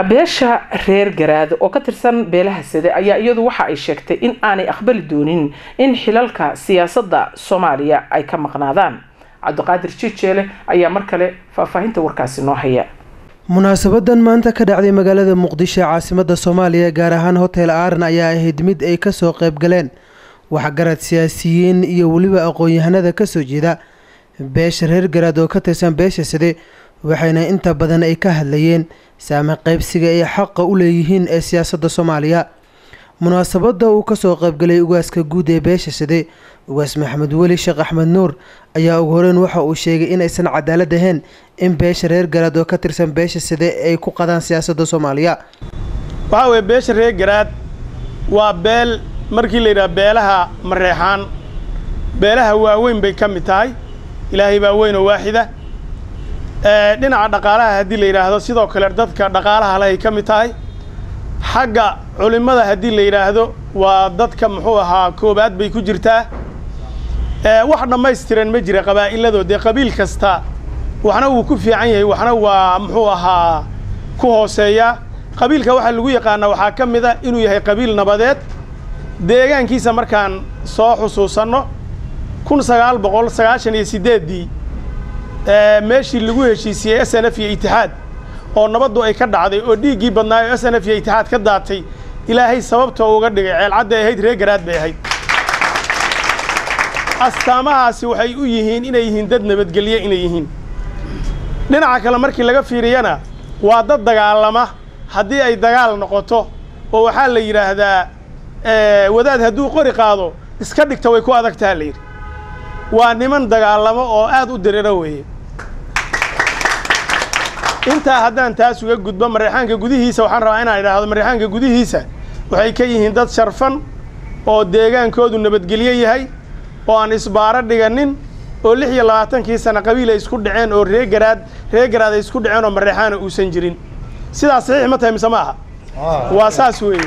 beesha reer garaad oo ka tirsan beelaha sade ayaa iyadu waxa ay sheegtay in aanay aqbali doonin in xilalka siyaasadda soomaaliya ay ka maqnaadaan cabdiqaadir jijeele ayaa mar kale faahfaahinta warkaasi noo haya munaasabadan maanta ka dhacday magaalada muqdisho ee caasimada soomaaliya gaar ahaan hotel aaran ayaa ahayd mid ay kasoo qayb galeen waxgarad siyaasiyiin iyo weliba aqoon-yahanada kasoo jeeda beesha reer garaad oo ka tirsan beesha sade waxayna inta badan ay ka hadlayeen saame qaybsiga ay xaqa u leeyihiin ee siyaasadda soomaaliya munaasabada uu kasoo qaybgalay ugaaska guud ee beesha sade ugaas maxamed weli sheekh axmed nuur ayaa ugu horeyn waxa uu sheegay inaysan cadaalad ahayn in beesha reer garaad oo ka tirsan beesha sade ay ku qadaan siyaasadda soomaaliya waxaa weeye beesha reer garaad waa beel markii la yidhaha beelaha mareexaan beelaha waaweyn bay ka mid tahay ilaahay baa weyn oo waaxida dhinaca dhaqaalaha haddii la yidhaahdo sidoo kale dadka dhaqaalaha lehay ka mid tahay xagga culimmada haddii la yidhaahdo waa dadka muxuu ahaa koobaad bay ku jirtaa wax dhammaystiran ma jira qabaa'ilado dee qabiil kasta waxna wuu ku fiican yahay waxna waa muxuu ahaa ku hooseeyaa qabiilka waxaa lagu yaqaanaa waxaa ka mid a inuu yahay qabiil nabadeed deegaankiisa markaan soo xusuusanno kun sagaal boqol sagaashan iyo siddeeddii meeshii lagu heshiisiyey s n f iyo itixaad oo nabaddu ay ka dhacday oo dhiiggii badnaayo s n f iyo itixaad ka daatay ilaahay sababtoo uga dhigay ceelcadday ahayd reer garaad bay ahayd astaamahaasi waxay u yihiin inay yihiin dad nabadgelye inay yihiin dhinaca kale markii laga fiiriyana waa dad dagaalama haddii ay dagaal noqoto oo waxaa la yidhaahdaa wadaad hadduu qori qaado iska dhigta way ku adagtaha la yidhi waa niman dagaalamo oo aad u diriro weeye intaa haddaan taas uga gudbo mareexaanka gudihiisa waxaan rabaa inaan idhaahdo mareexaanka gudihiisa waxay ka yihiin dad sharfan oo deegaankoodu nabadgelyo yahay oo aan isbaaro dhiganin oo lix iyo labaatankii sana qabiil ay isku dhaceen oo ree garaad ree garaad ay isku dhaceen oo mareexaana uusan jirin sidaas saxiix ma tahay mise ma aha waa saas weeye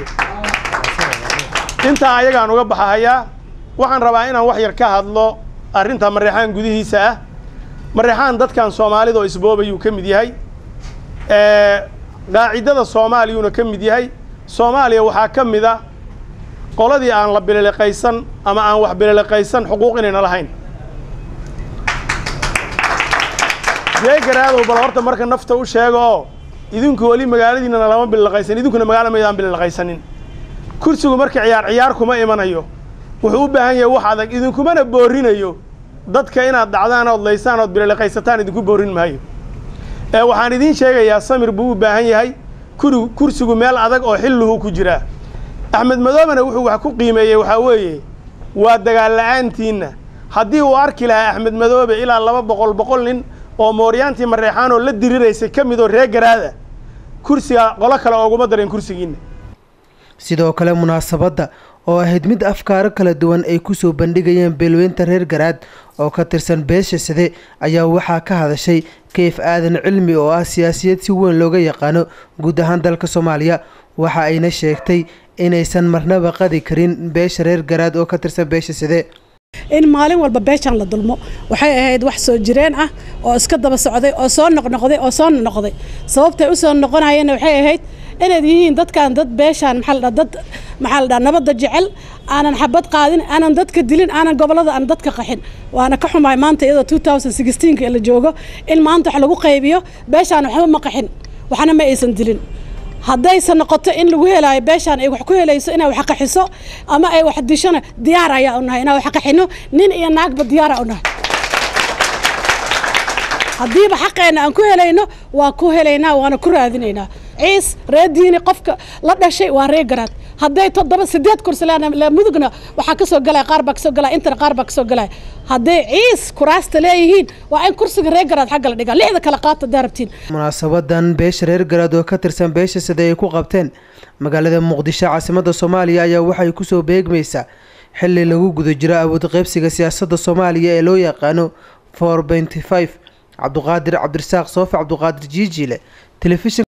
intaa ayagaan uga baxahayaa waxaan rabaa inaan wax yar ka hadlo arrinta mareexaan gudihiisa ah mareexaan dadkan soomaalida oo isboobayuu ka mid yahay qaacidada soomaaliyuuna ka mid yahay soomaaliya waxaa ka mid a qoladii aan la bililiqaysan ama aan wax bililiqaysan xuquuq inayna lahayn ree garaadow bal horta marka nafta u sheega oo idinku weli magaaladiinana lama bililiqaysan idinkuna magaala maydaan bililiqaysanin kursigu marka ciyaar ciyaar kuma imanayo wuxuu u baahan yahay wax adag idinkumana boorinayo dadka inaad dhacdaan ood laysaan ood bililiqaysataan idinku boorin maayo ee waxaan idiin sheegayaa samir buu u baahan yahay kuri kursigu meel adag oo xilluhu ku jiraa axmed madoobena wuxuu wax ku qiimeeyey waxaa weeye waa dagaal la'aantiinna haddii uu arki lahaa axmed madoobe ilaa laba boqol boqol nin oo mooryaantii mareexaan oo la diriraysay ka mid oo ree garaada kursiga qolo kale ooguma dareen kursigiinna sidoo kale munaasabadda oo ahayd mid afkaaro kala duwan ay kusoo bandhigayeen beelweynta reer garaad oo ka tirsan beesha sade ayaa waxaa ka hadashay kayf aadan cilmi oo ah siyaasiyad si weyn looga yaqaano guud ahaan dalka soomaaliya waxa ayna sheegtay inaysan marnaba qadi karin beesha reer garaad oo ka tirsan beesha sade in maalin walba beeshaan la dulmo waxay ahayd wax soo jireen ah oo iska daba socday oo soo noqnoqday oo soo noqday sababtay u soo noqonayeenna waxay ahayd inaad yihiin dadkan dad beeshaan maxaa la dad maxaa la dhaha nabadda jecel aanan xabad qaadin aanan dadka dilin aanan gobollada aan dadka qaxin waana ka xumaay maanta iyadoo two thousand sixteenka la joogo in maanta wax lagu qaybiyo beeshaan waxba ma qaxin waxna ma aysan dilin haddayse noqoto in lagu helaayo beeshaan ay wax ku helayso inay wax qaxiso ama ay wax dishona diyaar ayaa u nahay inaan wax qaxino nin iyo naagba diyaara u nahay haddiiba xaqeenna aan ku helayno waa ku helaynaa waana ku raadinaynaa ciis ree diini qofka la dhashay waa ree garaad hadday toddoba sideed kursi le mudugna waxaa kasoo galaya qaar baa kasoo galaya intana qaar baa kasoo galaya hadday ciis kuraasta leeyihiin waa in kursiga ree garaad xagga la dhigaa lixda kale qaata haddaa rabtiin munaasabadan beesha reer garaad oo ka tirsan beesha sade ay ku qabteen magaalada muqdisho caasimada soomaaliya ayaa waxay kusoo beegmaysaa xili lagu guda jiro awood qaybsiga siyaasadda soomaaliya ee loo yaqaano for benty five cabduqaadir cabdirasaaq soofi cabduqaadir jiijile telefishin